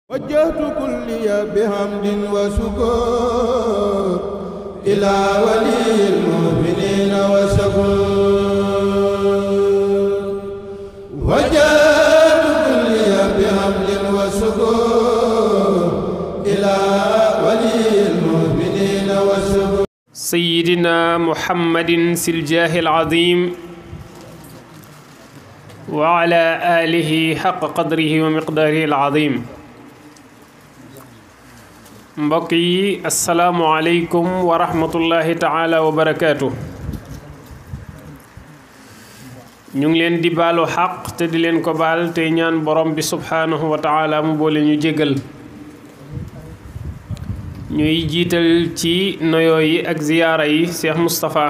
وجهت كلي بحمد وشكر إلى ولي المؤمنين وشكر وجهت كلي بحمد وشكر إلى ولي المؤمنين وشكر سيدنا محمد سلجاه العظيم وعلى آله حق قدره ومقداره العظيم mbokk yi asalaamualeykum wa rahmatullahi taala wa barakaatu ñu ngi leen di baalu xaq te di leen ko baal tey ñaan borom bi subhaanahu wa taala mu boole ñu jégal ñuy jiital ci noyoo yi ak ziyaara yi Cheikh Moustapha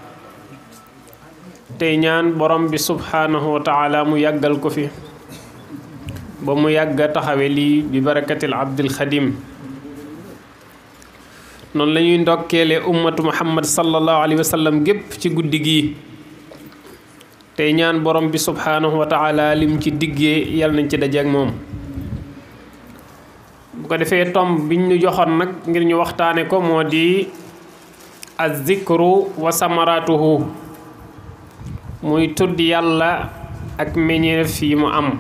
tey ñaan borom bi subhaanahu wa taala mu yàggal ko fi ba mu yàgga taxawe lii bi barakatil abdil xadim noonu la ñuy ndokkeele ummatu muhammad sallallahu alayhi wa sallam gépp ci guddi gi tey ñaan borom bi subhaanahu wa taala lim ci diggee yal nañ ci dajeek moom bu ko defee tomb biñ ñu joxoon nag ngir ñu waxtaane ko moo di az-zikru wa samaratuhu muy tudd yàlla ak meññeef yi mu am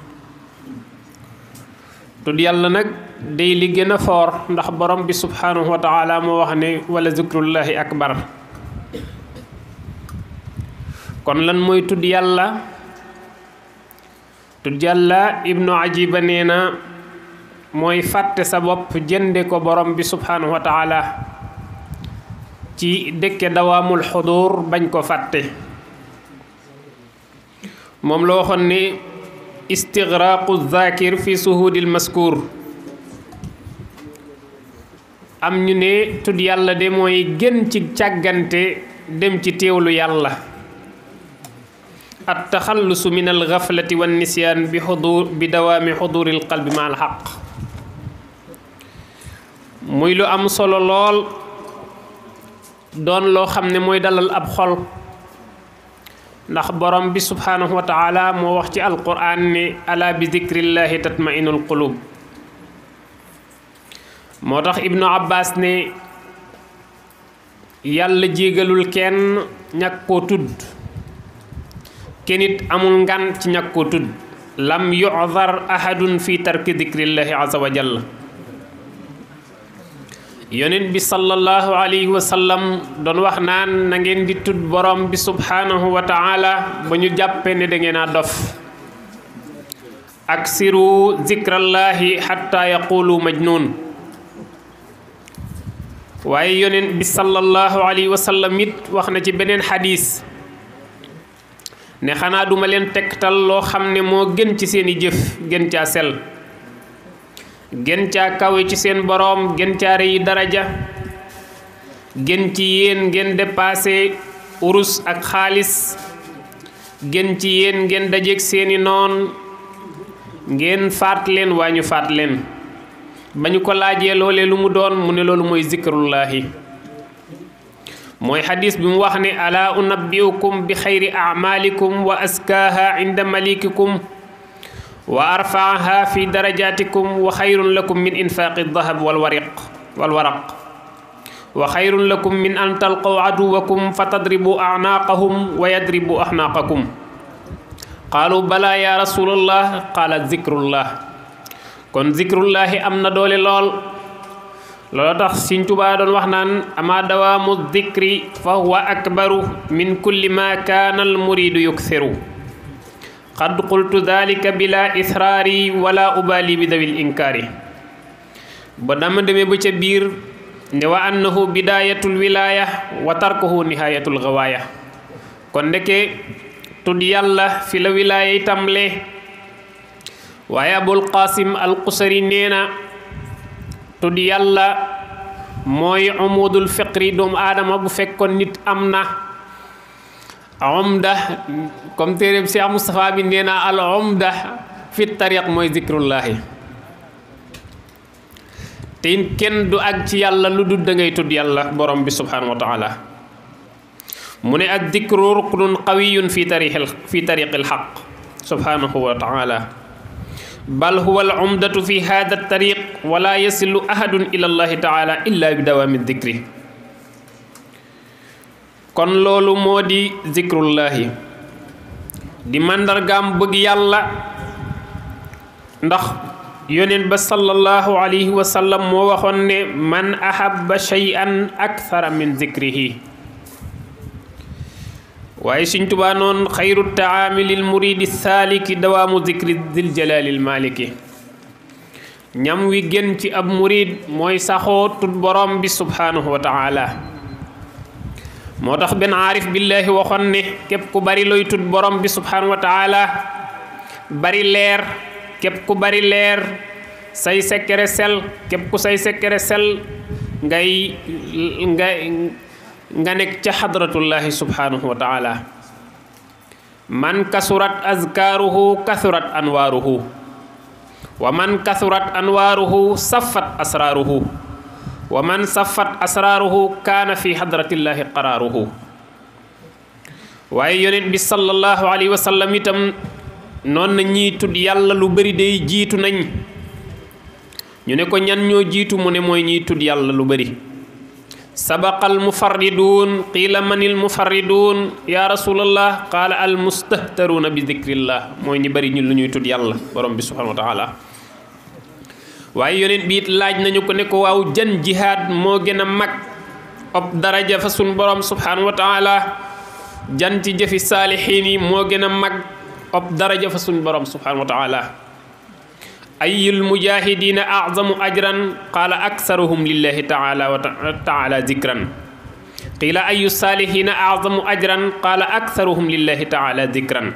tudd yàlla nag day li gën a foor ndax borom bi subhanahu wa taala moo wax ne wala zikrullahi akbar kon lan mooy tudd yàlla tudd yàlla ibnu ajiba nee na mooy fàtte sa bopp jënde ko borom bi subhanahu wa taala ci dëkke dawaamul xudur bañ ko fàtte moom la waxoon ne istigraaqu zakir fi suhudil maskur am ñu ne tudd yàlla de mooy gën ci càggante dem ci teewlu yàlla at taxallusu min al gaflati wan nisyaan bi xudur bi dawaami xuduril qalbi ma al xaq muy lu am solo lool doon loo xam ne mooy dalal ab xol ndax borom bi subhaanahu wa taala moo wax ci alquran ne ala bi zikrillahi tatmainul qulub moo tax ibnu abbas ne yàlla jégalul kenn ñàkk koo tudd kenn it amul ngan ci ñàkk koo tudd lam yu'dar ahadun fi tarki zikrillahi azza wa jalla yonent bi sallallahu alayhi wa sallam doon wax naan na ngeen di tudd borom bi subhanahu wa taala ba ñu jàppe ne da ngeen a dof aksiru zikrallahi xatta yaqulu majnun waaye yonent bi sallallahu alayhi wa sallam it wax na ci beneen xadis ne xanaa duma leen tegtal loo xam ne moo gën ci seeni jëf gën caa sel gën caa kawe ci seen boroom gën caa rëy daraja gën ci yéen ngeen dépassé urus ak xaalis gën ci yéen ngeen dajeek seeni noon ngeen faat leen waa ñu faat leen ba ñu ko laajee loole lu mu doon mu ne loolu mooy zikrullahi mooy xadis bi mu wax ne ala unabbiukum bi xayri amalikum wa askaaha inda malikikum wa arfaaha fi darajatikum wa xayrun lakum min infaaqi dahab wal wariq wal waraq wa xayrun lakum min an talqaw aduwakum fa tadribu anaaqahum wa yadribu axnaaqakum qaalu bala ya rasulallah qaala zikrullah kon zikrullahi am na doole lool loolu tax Sëñ Tuubaa doon wax naan ama dawaamu zikri fa huwa akbaru min kulli ma kaana al muridu yukthiru qad qultu dalika bila israari wala ubali bi dawil inkaari ba dama demee ba ca biir ne wa annahu bidayatul wilaya wa tarkuhu nihayatul gawaaya kon ndeke tudd yàlla fi la wilaaya yi tàmbalee waaye abul qasim al qusari nee na tudd yàlla mooy umudul fiqri doomu aadama bu fekkoon nit am na umda comme téeréb Cheikh Moustapha bi nee na al umda fi tariq mooy zikrullahi te kenn du ak ci yàlla lu dul da ngay tudd yàlla borom bi subhanahu wa taala mu ne ak dikru ruqnun qawiyun fi tariqil fi tariqil xaq subhanahu wa taala bal huwa al umdatu fi hada tariq wala yasilu ahadun ila allahi taala illa bi dawaami dikri kon loolu moo di zikrullahi di màndargaam bëgg yàlla ndax yonent ba sallallahu alayhi wa sallam moo waxoon ne man ahabba shay'an akthara min zikrihi waaye Sëñ Tuubaa noon xayru taami lil muridi saaliki dawaamu zikri dil jalaalil maliki ñam wi gën ci ab murid mooy saxoo tut borom bi subhanahu wa taala moo tax benn aarif billahi waxoon ne képp ku bari looy tut borom bi subhanahu wa taala bari leer képp ku bari leer say sekkere sel képp ku say sekkere sel ngay nga nga nekk ca xadratullahi subhanahu wa taala man kasurat azkaaruhu kasurat anwaaruhu wa man kasurat anwaaruhu safat asraaruhu wa man safat asraaruhu kaana fi xadratillahi qaraaruhu waaye yonent bi sallallahu alayhi wa sallam itam noon na ñii tudd yàlla lu bëri day jiitu nañ ñu ne ko ñan ñoo jiitu mu ne mooy ñiy tudd yàlla lu bëri sabaqa almufarriduun qiila man almufarriduun ya rasulallah qaala almustahtaruuna bi dikrillah mooy ñi bëri ñu lu ñuy tudd yàlla borom bi subhanahu wa taala waaye yonent bi it laaj nañu ko ne ko waaw jan jihaad moo gën a mag ob daraja fa sun borom subhanahu wa taala jan ci jëfi saalixiin yi moo gën a mag ob daraja fa sun borom subhanahu wa taala ayul mujahidina azamu ajran qaala aksaruhum lillahi taala wa taala zikran qiila ayu salihina azamu ajran qaala aksaruhum lillahi taala zikran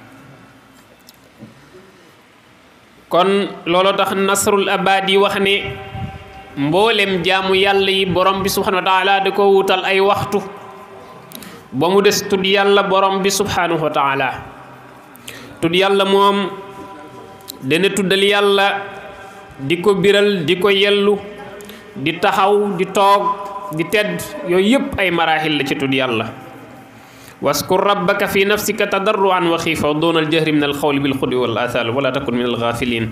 kon looloo tax nasrul abadi wax ne mboolem jaamu yàlla yi borom bi subhanahu wa taala da ko wutal ay waxtu ba mu des tudd yàlla borom bi subhanahu wa taala tudd yàlla moom dana tuddal yàlla di ko biral di ko yellu di taxaw di toog di tedd yooyu yëpp ay maraaxil la ci tudd yàlla waskur rabbaka fi nafsika tadarruan wa xiifa doona aljahri min alxawli bilxudi wal athal wala takun min alxaafilin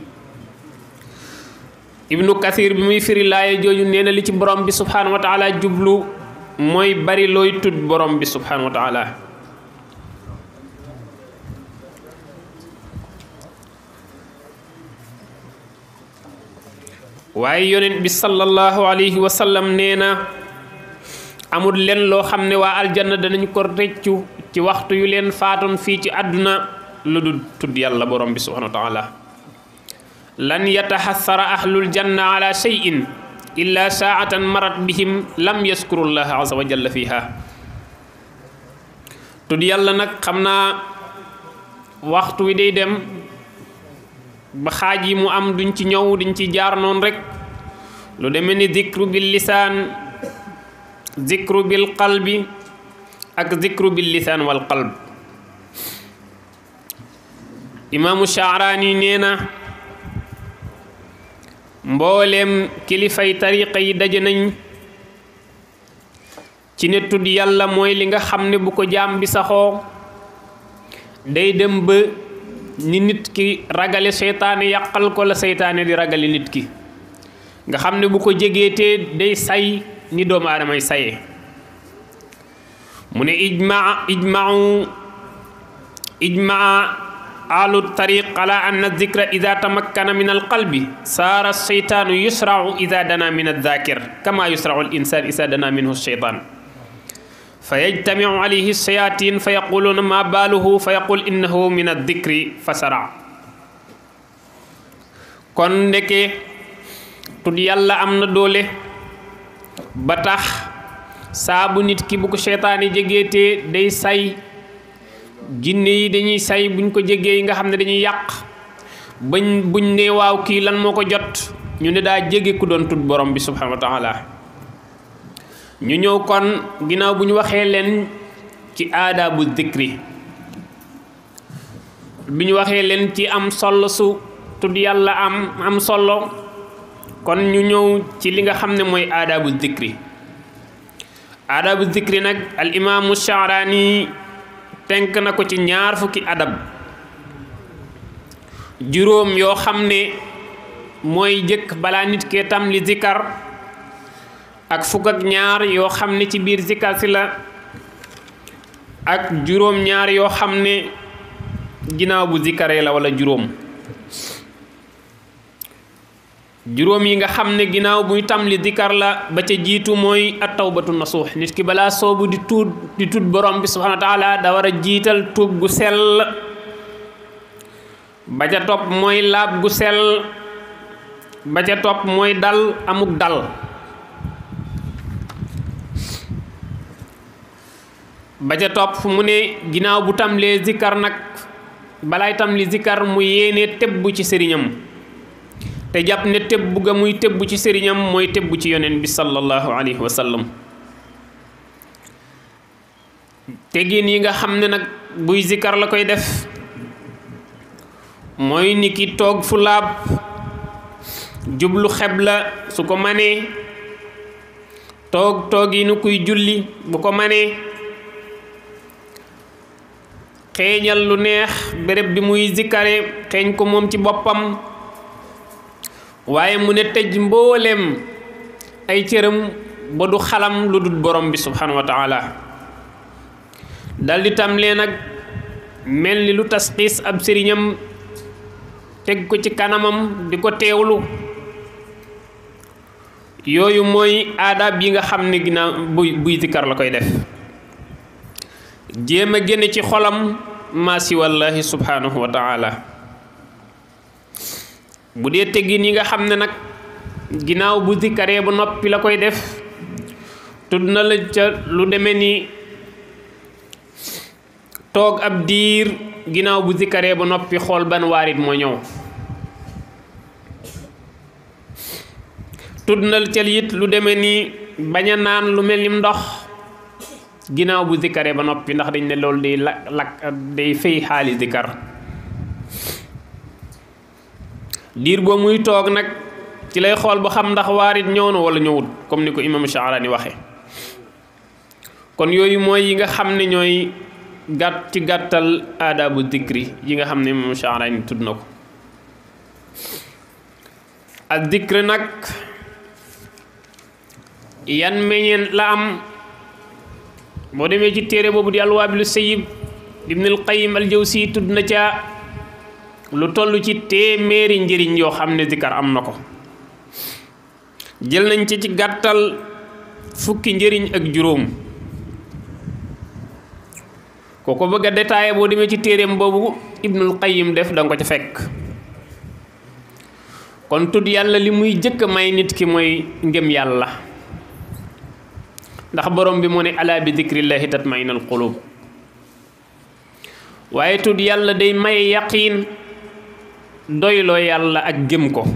ibnu kathir bi muy firi laaya jooju nee na li ci borom bi subhanahu wa taala jublu mooy bari looy tudd borom bi subhanahu wa taala waaye yonent bi sallallahu alayhi wa sallam nee na amul leen loo xam ne waa aljanna danañ ko rëccu ci waxtu yu leen faatoon fii ci àdduna lu dul tudd yàlla borom bi subhanahu wa taala lan yataxassara ahlul janna ala shay'in illa saatan marat bihim lam yaskuru llaha azza wa jalla fiha tudd yàlla nag xam naa waxtu wi day dem ba xaaj yi mu am duñ ci ñëw duñ ci jaar noonu rek lu demee ni zikru bil lisaan zikru bil qalbi ak zikru bil lisaan wal qalb imaamu Shaaraani nee na mbooleem kilifay tariqa yi daje nañ ci ne tudd yàlla mooy li nga xam ne bu ko jaam bi saxoo day dem ba ni nit ki ragale seytaane yàqal ko la seytaane di ragale nit ki nga xam ne bu ko jegeetee day say ni doomu aadamay saye mu ne ijmaa ijmau ijmaa ahlu tariq ala anna zikra ida tamakkana min alqalbi saara seytaanu yusrau ida dana min aldakir kama yusrau al insan ida dana minhu sheytan fa yajtamiu alayhi shayatin fa yaquluuna ma baaluhu fa yaqul innahu min addikri fa sara kon ndeke tudd yàlla am na doole ba tax saabu nit ki bu ko seytaane jegeetee day say jinne yi dañuy say buñ ko jegee yi nga xam ne dañuy yàq bañ buñ ne waaw kii lan moo ko jot ñu ne daa jege ku doon tudd borom bi subhanahu wa taala ñu ñëw kon ginnaaw bu ñu waxee leen ci aadaabu dikri bi ñu waxee leen ci am solo su tudd yàlla am am solo kon ñu ñëw ci li nga xam ne mooy aadaabu dikri aadaabu dikri nag al imaamu Shaaraani tenk na ko ci ñaar fukki adab juróom yoo xam ne mooy jëkk balaa nit kee tam li zikkar ak fukk ak ñaar yoo xam ne ci biir zikkar si la ak juróom ñaar yoo xam ne ginnaaw bu zikkaree la wala juróom juróom yi nga xam ne ginnaaw buy tam li zikkar la ba ca jiitu mooy at tawbatu nasuux nit ki balaa soobu di tuut di tuut borom bi subhanahu wa taala da war a jiital tuub gu sell ba ca topp mooy laab gu sell ba ca topp mooy dal amuk dal ba ca topp mu ne ginnaaw bu tamlee zikkar nag balaay tamli zikkar mu yéene tebbu ci sëriñam te jàpp ne tebbu ga muy tebbu ci sëriñam mooy tebbu ci yonent bi sallallahu alayhi wa sallam tegin yi nga xam ne nag buy zikkar la koy def mooy ni ki toog fu laab jublu xebla su ko manee toog toog yi nu kuy julli bu ko manee xeeñal lu neex béréb bi muy zikkare xeeñ ko moom ci boppam waaye mu ne tëj mbooleem ay cëram ba du xalam lu dul borom bi subhanahu wa taala daldi tam lee nag mel ni lu tasxiis ab sëriñam teg ko ci kanamam di ko teewlu yooyu mooy aadaab yi nga xam ne ginnaaw buy buy zikkar la koy def jéem a génne ci xolam maa si wallahi subhanahu wa taala bu dee teggin yi nga xam ne nag ginnaaw bu zikkaree ba noppi la koy def tudd na la ca lu demee ni toog ab diir ginnaaw bu zikkaree ba noppi xool ban waarit moo ñëw tudd na ca it lu demee ni bañ a naan lu mel ni ndox ginnaaw bu zikkaree ba noppi ndax dañ ne loolu day la lakk day fay xaali zikkar diir boo muy toog nag ci lay xool ba xam ndax waarit ñëw na wala ñëwut comme ni ko imam Shaarani waxe kon yooyu mooy yi nga xam ne ñooy gàtt ci gàttal aadaabu zikri yi nga xam ne imam Shaarani tudd na ko ak zikri nag yan meññeen la am boo demee ci téere boobu di alwaabilu sayib ibnul qayim al jawsi tudd na ca lu toll ci téeméeri njëriñ yoo xam ne zikar am na ko jël nañ ci ci gàttal fukki njëriñ ak juróom ko ko bëgg a détaillé boo demee ci téereem boobu ibnul qayim def danga ko ca fekk kon tudd yàlla li muy jëkk may nit ki mooy ngëm yàlla ndax borom bi mu ne ala bi dikrillahi tatmainal qulub waaye tudd yàlla day maye yaqiin doyloo yàlla ak gëm ko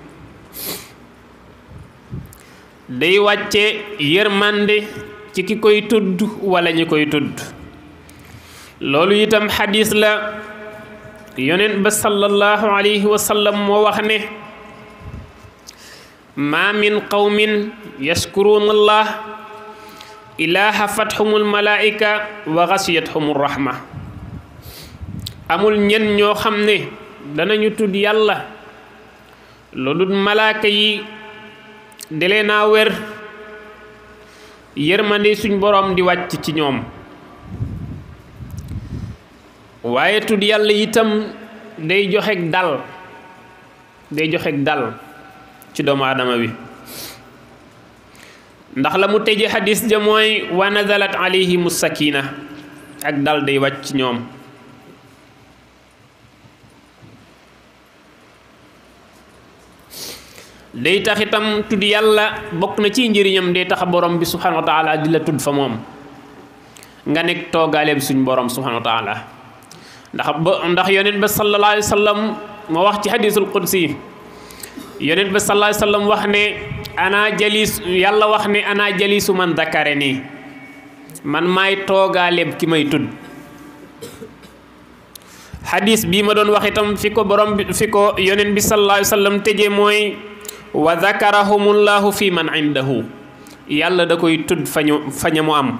day wàcce yërmande ci ki koy tudd wala ñi koy tudd loolu itam xadis la yonent ba sallallahu alayhi wa sallam moo wax ne ma min qawmin yaskuruuna allah ilaa hafathumul malaika wa ghasiyathumur rahma amul ñen ñoo xam ne danañu tudd yàlla loolu malaaka yi delee naa wér yërmande suñ boroom di wàcc ci ñoom waaye tudd yàlla itam day joxek dal day joxek dal ci doomu aadama bi ndax la mu tëje xadis ja mooy wa nazalat alayhimu sakina ak dal day wàcc ci ñoom day tax itam tudd yàlla bokk na ci njëriñam day tax borom bi subhanahu wa taala di la tudd fa moom nga nekk toogaale bi suñ borom subhanahu wa taala ndax ba ndax yonent ba sallallahu alayhi wa sallam moo wax ci hadisul qudsi yonent ba sallallahu alayhi wa sallam wax ne ana jalis yàlla wax ne ana jalisu man dakare nii man maay toogaale ki may tudd hadis bii ma doon wax itam fi ko borom bi fi ko yonent bi sallallahu alayhi wa sallam tëjee mooy wa zakarahumullahu fi man indahu yàlla da koy tudd fañu faña mu am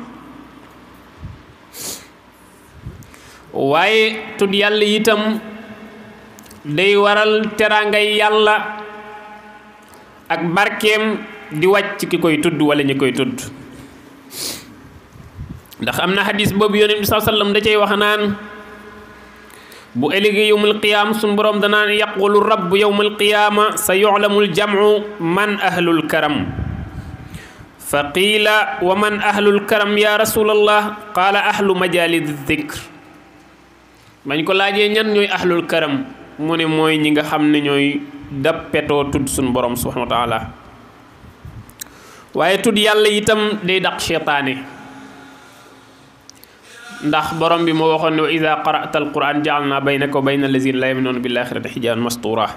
waaye tudd yàlla itam day waral teraangay yàlla ak barkeem di wàcc ki koy tudd wala ñi koy tudd ndax am na xadis boobu yonent bi saa sallam da cay wax naan bu ëllëgee yowmul qiyaam suñu borom danaan yaqulu rabb yowmul qiyaama sa yuclamul jamcu man ahlul karam fa qiila wa man ahlul karam ya rasulallah qaala ahlu majalidi dikr bañ ko laajee ñan ñooy ahlul karam mu ne mooy ñi nga xam ne ñooy dappetoo tudd suñu borom subhanahu wa taala waaye tudd yàlla itam day daq cheytaane ndax borom bi moo waxoon ne wa ida qara'ta alquran ja'alna baynaka wa bayna allazina la yu'minuna bil axirati xijaaban mastura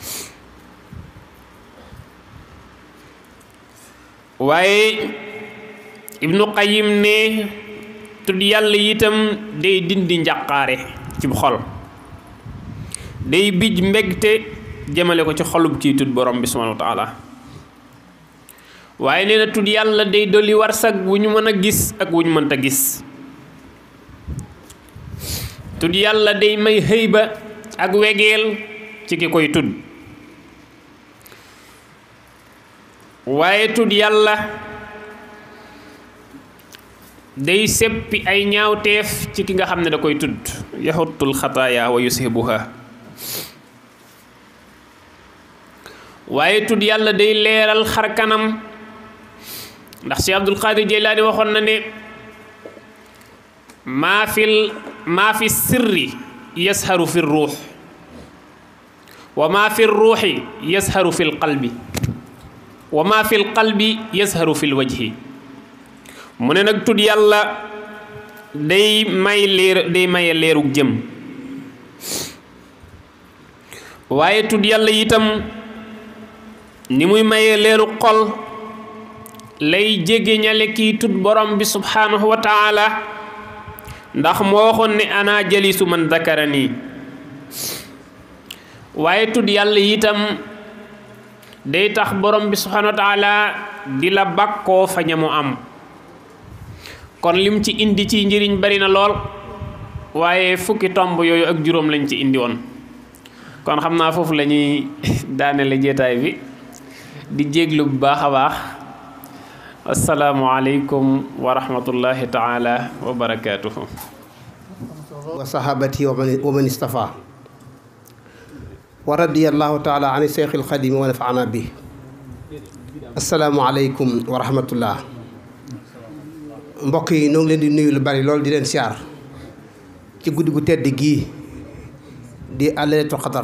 waaye ibnu qayim ne tudd yàlla itam day dindi njàqaare ci xol day bij mbégte jëmale ko ci xolub ciy tudd borom bi subhanahu wa taala waaye nee na tudd yàlla day dolli warsag wu ñu mën a gis ak wu ñu mënta gis tudd yàlla day may xëyba ak wegeel ci ki koy tudd waaye tudd yàlla day seppi ay ñaawteef ci ki nga xam ne da koy tudd yaxutul xataaya wa yusibuha waaye tudd yàlla day leeral xar kanam ndax si Abdul Qadir Jeylaani waxoon na ne maa fil maa fi sirri yasharu fi ruux wa maa fi ruuxi yasharu fi lqalbi wa maa fi lqalbi yasharu fi lwajhi mu ne nag tudd yàlla day may leer day maye leerug jëm waaye tudd yàlla itam ni muy maye leeru xol lay jege ñale kii tudd borom bi subhanahu wa taala ndax moo waxoon ne ana jalisu man dakarani waaye tudd yàlla itam day tax borom bi subhanahu wa taala di la bàkkoo fa ñamu am kon lim ci indi ci njëriñ bari na lool waaye fukki tomb yooyu ak juróom lañ ci indi woon kon xam naa foofu la ñuy daanele jeetaay bi di jéglu bu baax a baax asalaamualeykum wa rahmatullahi taala wa barakaatuhu wa sahabati wa man istafa wa radiyallahu taala an cheikh alxadim wa nafaana bi asalaamualeykum wa rahmatullah mbokk yi noo ngi leen di nuyu lu bari loolu di leen siyaar ci guddi gu tedd gii di laylatul qadar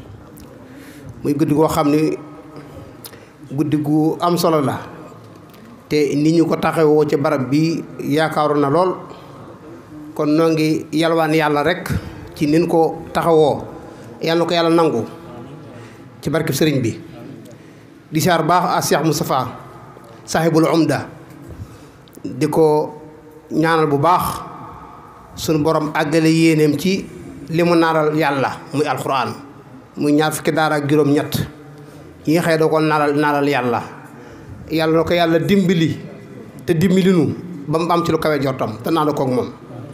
muy guddi goo xam ni guddi gu am solo la te ni ñu ko taxawoo ci barab bi yaakaaru na lool kon noo ngi yalwaan yàlla rek ci nin ko taxawoo yàlla na ko yàlla nangu ci barkeb sëriñ bi di siyaar baax a Cheikh Moustapha sahibul umda di ko ñaanal bu baax sunu borom àggale yéeneem ci li mu naaral yàlla muy alxuraan muy ñaar fukki daara ak juróom ñett yi nga xëy doo ko naaral naaral yàlla yàlla na ko yàlla dimbali te dimbali nu ba mu am ci lu kawe jortam te naa koog moom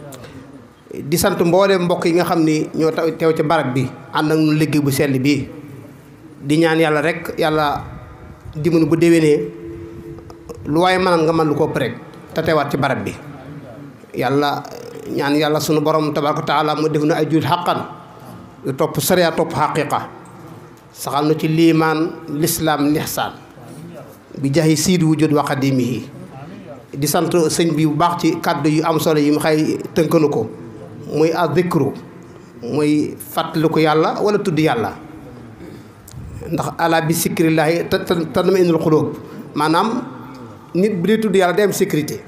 di sant mboolem mbokk yi nga xam ni ñoo teew ci barab bi ànd ak nu liggéey bu sell bii di ñaan yàlla rek yàlla dimbali bu déwénee lu waaye mënal nga mën lu ko rek te teewaat ci barab bi yàlla ñaan yàlla sunu borom tabaraka taala mu def na ay jul xaqan yu topp sariya topp xaqiqa saxal na ci liimaan lislaam lixsaan bi jaxi siid wujud wa qadimihi di sant sëñ bi bu baax ci kàddu yu am solo yi mu xay tënkanu ko muy addikru muy fàttaliku yàlla wala tudd yàlla ndax ala bi sikrillaahi te tanma indul xulóob maanaam nit bu dee tudd yàlla day am sécurité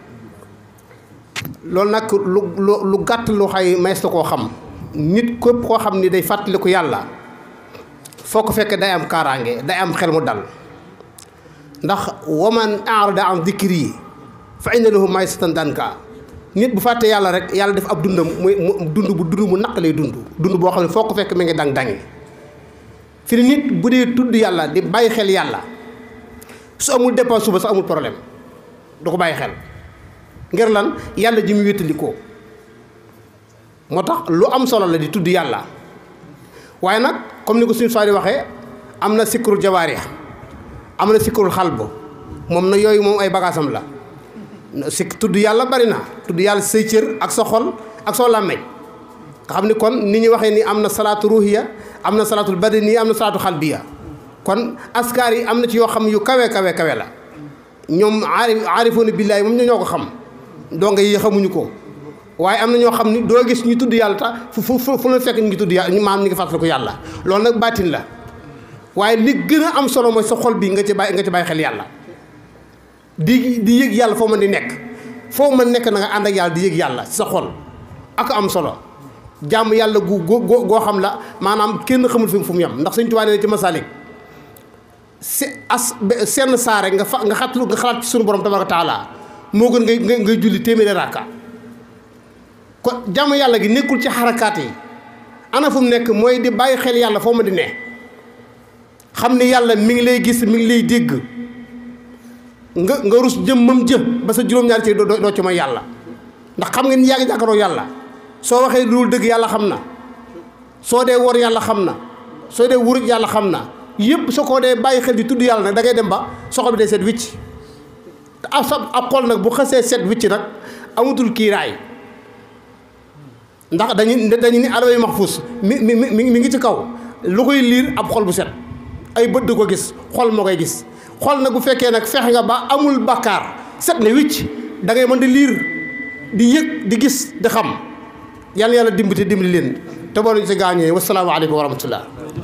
loolu nag lu lu lu gàtt lu xay mays na koo xam nit képp koo xam ni day fàttaliku yàlla foo ko fekk day am kaaraange day am xel mu dal ndax waman arada an dikri fa inna lahu maysatan danka nit bu fàttee yàlla rek yàlla def ab dundam muy dund bu dund mu naq lay dund dund boo xam ne foo ko fekk mi ngi dang dangi fi ne nit bu dee tudd yàlla di bàyyi xel yàlla su amul dépense suba sax amul problème du ko bàyyi xel ngir lan yàlla ji mu wéttali ko moo tax lu am solo la di tudd yàlla waaye nag comme ni ko suñu faari waxee am na sikkurul jawaarix am na sikkurul xalbu moom na yooyu moom ay bagaasam la sikk tudd yàlla bari na tudd yàlla say cër ak sa xol ak soo làmmeñ nga xam ni kon ni ñu waxee ni am na salaatu ruhiya am na salaatul badani am na salaatu xalbiya kon askar yi am na ci yoo xam yu kawe kawe kawe la ñoom aarif aarifoona billaahi moom ñoo ko xam donc yi xamuñu ko waaye am na ñoo xam ni doo gis ñu tudd yàlla tax fu fu fu la fekk ñu ngi tudd yàlla ñu maam ñu ngi fàttaliku yàlla loolu nag baatin la waaye li gën a am solo mooy sa xol bi nga ci bàyyi nga ci bàyyi xel yàlla di di yëg yàlla foo mën di nekk foo mën nekk na nga ànd ak yàlla di yëg yàlla sa xol ak am solo jàmm yàlla gu goo goo xam la maanaam kenn xamul fi fu mu yem ndax Sëñ Tuubaa nee ci masalik se as senn saare nga fa nga xatlu nga xalaat ci sunu borom tabaraka taala moo gën ngay ngay ngay julli téeméeri rakka kon jàmm yàlla gi nekkul ci xarakaat yi ana fu mu nekk mooy di bàyyi xel yàlla foo ma di ne xam ni yàlla mi ngi lay gis mi ngi lay dégg nga nga rus jëm mam jë ba sa juróom-ñaari ci doo doo ci mooy yàlla ndax xam nga ni yaa ngi jàkkaaroo yàlla soo waxee loolu dëgg yàlla xam na soo dee wor yàlla xam na soo dee wuruj yàlla xam na yëpp soo ko dee bàyyi xel di tudd yàlla nag da ngay dem ba soxol bi day set wicc te ab sa ab xol nag bu xasee set wicc nag amatul kiiraay ndax dañu dañu ni alaway maxfuus mi mi mi mi ngi ci kaw lu koy liir ab xol bu set ay bët du ko gis xol moo koy gis xol nag bu fekkee nag fexe nga ba amul bakkaar set ne wicc da ngay mën di liir di yëg di gis di xam yàlla yàlla dimbali dimbali leen te boo ñu si gaañee wasalaamaaleykum wa rahmatullah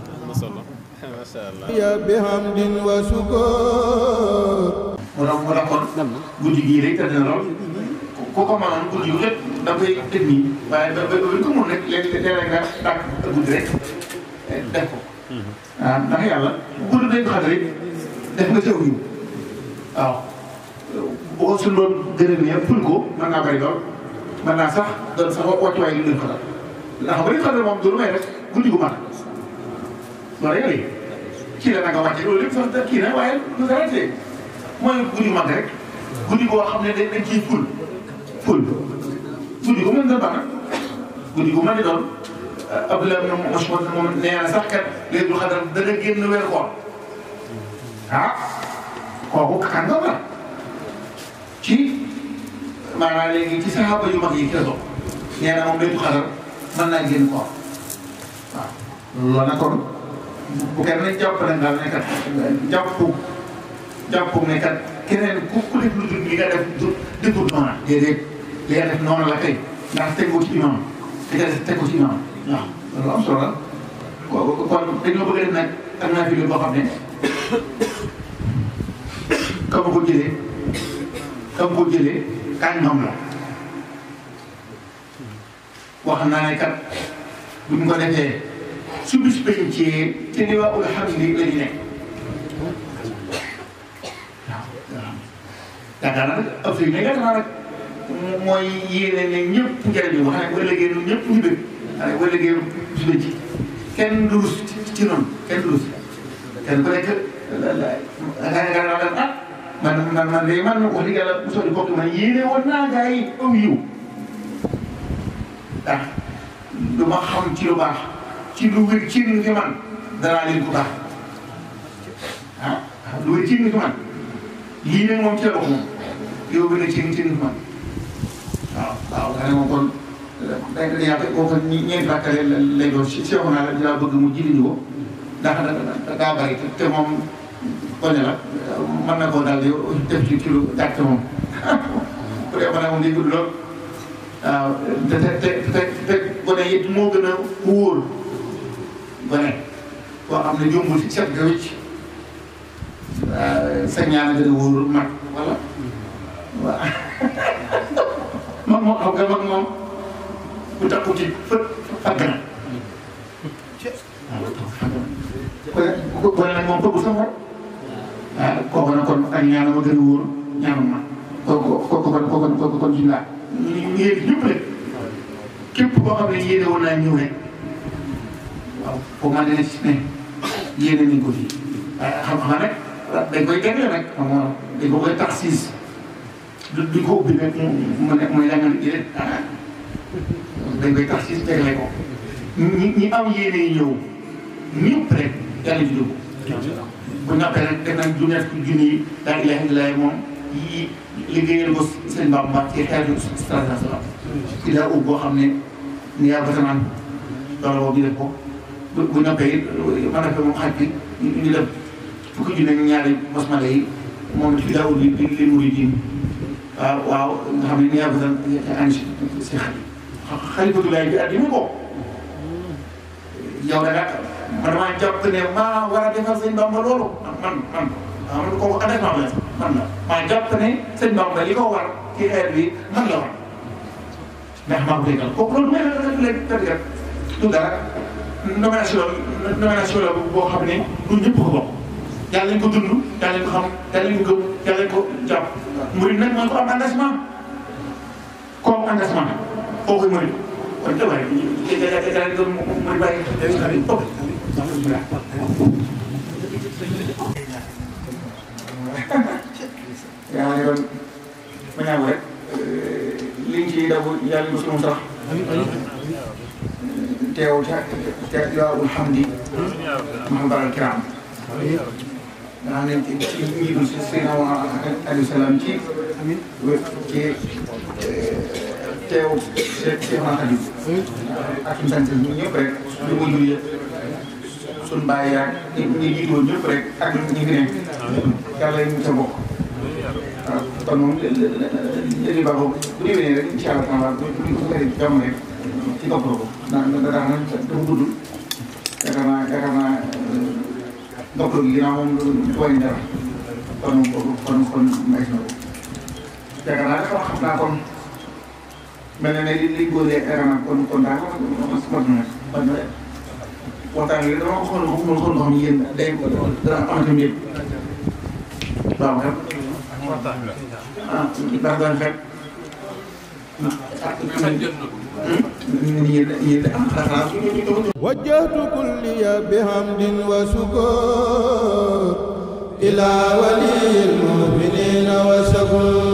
ya bihamdin wa sukur mu doon mu doon kon guddi gii rek tëdd na lool ku ko mënoon guddi yu lépp da nga koy def nii waaye ba ba ba ko mun rek léeg-léeg nga dàq guddi rek def ko. waaw ndax yàlla guddi dañ ko xam rek def nga jaww ji waaw bu ko suñu doon gërëmee ful ko mën naa bari lool mën naa sax doon sax wàccuwaay lu leen xatal ndax ba ñu xatal moom du lu may rek guddi gu mat loolu rek la kii la nanga wàcce loolu lépp sax kii na waaye lu dara tee mooy guddi mag rek guddi boo xam ne dañ dañ ciy ful ful guddi gu mën doon baax nag guddi gu mën di doon Abdoulaye moom moom moom nee na sax kat léegi du xadar dana génn weer koor ah kooku kan nga war ci maanaam léegi ci saxaaba yu mag yi ci la bokk nee na moom léegi du xadar mën naa génn koor waaw loolu nag kon bu kenn jàpp ne daal ne kat jàpp jàpp ne kat keneen ku ku def lu dul li nga def du defut noona déedéet li nga def noonu la kay ndax teg ko ci imam li nga def teg ko ci imam waaw loolu am solo la ko kon dañoo bëgg a def nag ak naa fi boo xam ne ka ma ko jëlee ka ma ko jëlee kañ ñoom la wax naa ne kat buñ ko defee su bis bañ ci te ni waa ul xam ni la ñu nekk waaw waaw yaakaar naa nag Afrique nag yaakaar naa nag mooy yéene ne ñëpp njëriñu wax ne bu ëllëgee ñun ñëpp ñu bëgg waaye bu ëllëgee bis bañ ci kenn du rus ci noonu kenn du rus kenn ku nekk la la nga nga ah man man man de man wax dëgg yàlla mosoo di bokk man yéene woon naa gaa yi aw yiw ndax du ma xam ci lu baax ci lu wér ci li fi man danaa leen ko baax ah lu wér ci li fi man lii nag moom ci la bokk moom yow wér na ci li ci li fi man waaw waaw nga ne moom kon day day yàq boo ko ñeenti bàkkale lay doon si si naa la dinaa bëgg mu jëriñu ko ndax da daa bari te moom gone la mën na koo daal di def ci kilo gàtt moom bu dee mën moom day gudd lool waaw te te te te gone it moo gën a wóor gone boo xam ne jombul ci set ga wicc sa ñaan a gën a wóor mag wala waaw mag moo xam nga mag moom bu takku ci fët fàgg na waaw gone nag moom bëggu sax waaw kooku nag kon ak ñaanam a gën a wóor ñaanam ma kooku kooku kon kooku kooku kon ci laa ñu yéeg ñëpp rek képp koo xam ne yéene woon naa ñëw rek waaw foo maa dina ci ne yéene nañ ko fii waaye xam-xam nag dañ koy tegle nag xam nga dañ ko koy taxis du duñ ko ubbi nag mu ne muy langal ji rek dañ koy taxis tegle ko ñi ñi am yéene yi ñëw ñëpp rek yàlla ñu dugg bu noppee rek def nañ junni ak junni yi laa ilaaha illallaah moom yi liggéeyal ko sëñ Bamba ci xeetu salaam ci daa ub boo xam ne ni yaa batamaan loolu boobu ñu def ko bu bu noppee it ma noppee moom xaj bi ñu def fukki junni ak ñaari basmala yi moom ci daa ub li li murid waaw waaw nga xam ne ni yaa batan an si si xalifatulaay bi addina ko yow da nga man damaa jàpp ne maa war a defal sëñ Bamba loolu man man waaw man kooku engagement la man la maa jàpp ne sëñ Bamba li ko war ci xeet bi man la war ndax maa ko déggal kooku loolu mooy la léegi tëdd du dara nomination nomination la boo xam ne du ñëpp ko bokk yàlla lañ ko dund yàlla lañ ko xam yàlla lañ ko gëm yàlla lañ ko jàpp murid nag mooy ko am engagement kooku engagement nag koo koy murid kon te waaye murid bàyyi yaa ngi doon ma ñaaw rek liñ ci daw yàlla ñu sunu sax teew ca ca Jawaabul Hamdi Muhammad al Kiram nga xam ne ci njiitu si Seydina Aliou Salaam ci ci teew Cheikh Cheikh Mahadi ak suñu sant ñun ñëpp rek ñu ko jur yëpp suñu bàyyi yaag ñi ñi jiitoo ñëpp rek ak ñi fi nekk yàlla ñu sa bokk waaw kon moom léegi baax boobu bu déwénee rek incha allah taala bu bu bu fekkee jàmm rek ci topp ko ndax ndax dafa dafa gudd yaakaar naa yaakaar naa topp gi ginnaaw moom du wàññi dara kon kon kon may na ko yaakaar naa dafa xam naa kon mel na ne li li góor yaakaar naa kon kon daa ko mot na mot na waxtaan wi dama ko xool ko xool ko xam ne yéen day dana amati mbir waaw xam ah ndax daan fekk وجهت كلي بحمد وشكر إلى ولي المؤمنين وشكر